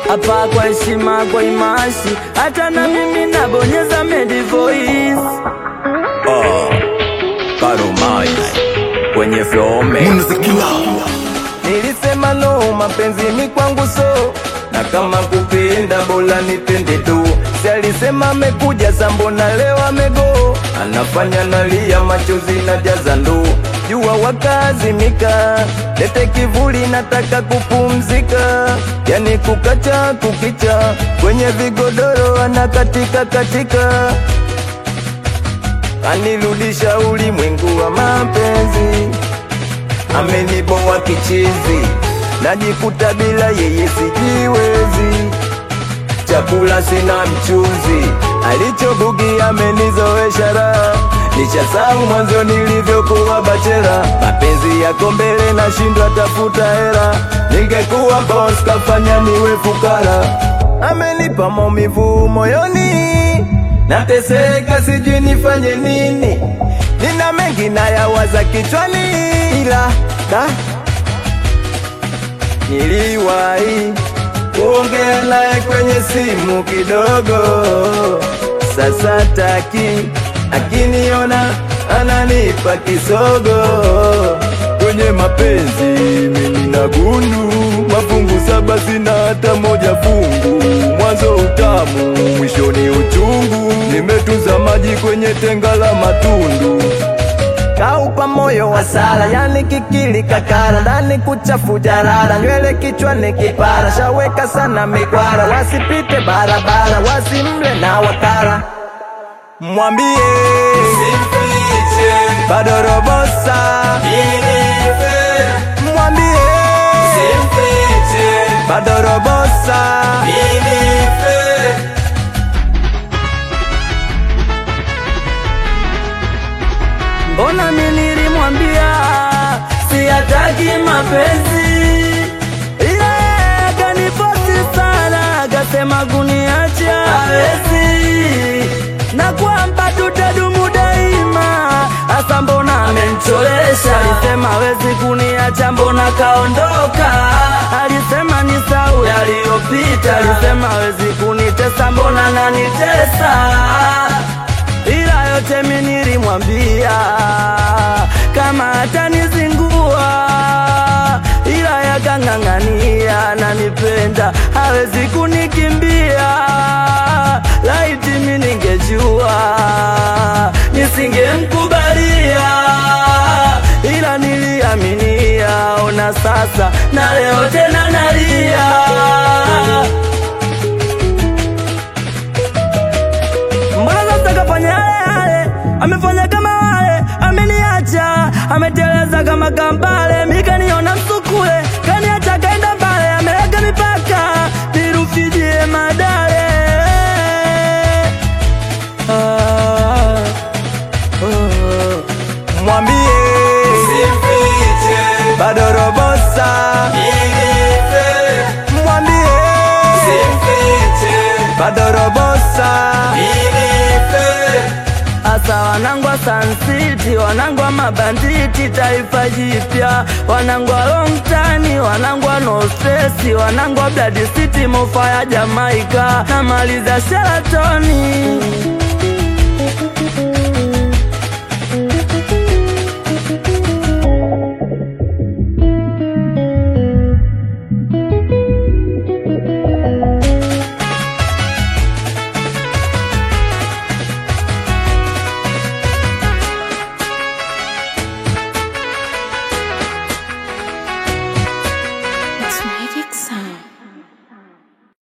hapa kwa heshima, kwa imashi, hata na mimi nabonyeza medi voice Oh, Karumai kwenye flome Nilisema no, mapenzi ni kwangu so na kama kupenda bora nipende tu. Si alisema amekuja sambona leo amego, anafanya nalia machozi na jaza ndoo. Jua wakazimika, lete kivuli, nataka kupumzika, yani kukacha kukicha, kwenye vigodoro anakatika katika, anirudisha ulimwengu wa mapenzi ameniboa kichizi, najikuta bila yeye sijiwezi, chakula sina mchuzi, alichobugi amenizoesha raha, nishasahau mwanzo nilivyokuwa bachela, mapenzi yako mbele nashindwa tafuta hela, ningekuwa boss kafanya niwe fukara, amenipa maumivu moyoni, nateseka sijui nifanye nini, nina mengi nayawaza kichwani, ila da niliwahi kuongea naye kwenye simu kidogo, sasa taki akiniona ananipa kisogo. Kwenye mapenzi mimi na gundu, mafungu saba sina hata moja fungu, mwanzo utamu, mwishoni uchungu, nimetunza maji kwenye tenga la matundu kaupa moyo wa sala, yani kikili kakara, ndani kuchafu jarara, nywele kichwani kipara, shaweka sana mikwara, wasipite barabara, wasimle na wakara, mwambie bado robosa, mwambie bado robosa, Mbona mimi nilimwambia siyataki mapenzi, ila yeye akanifosi sana, akasema kuniacha hawezi, na kwamba tutadumu daima. Hasa mbona amenicholesha? Alisema hawezi kuniacha, mbona kaondoka? Alisema ni sau yaliyopita, alisema hawezi kunitesa, mbona nanitesa? ila yote mi nilimwambia kama atanizingua, ila yakang'ang'ania, nanipenda hawezi kunikimbia. Laiti mi ningejua nisingemkubalia, ila niliaminia. Ona sasa, na leo tena nalia. Mbona sasa kafanya yale yale, amefanya kama wale, ameniacha, ameteleza kama kambale, mikaniona msukule, kaniacha kaenda mbale, ameweka mipaka, nirufidie madare ah, oh. Mwambie bado robosa, mwambie bado robosa Asa wanangwa Sun City, wanangwa mabanditi, taifa jipya, wanangwa long tani, wanangwa no stress, wanangwa blood city, mofa ya Jamaica, namaliza Sheratoni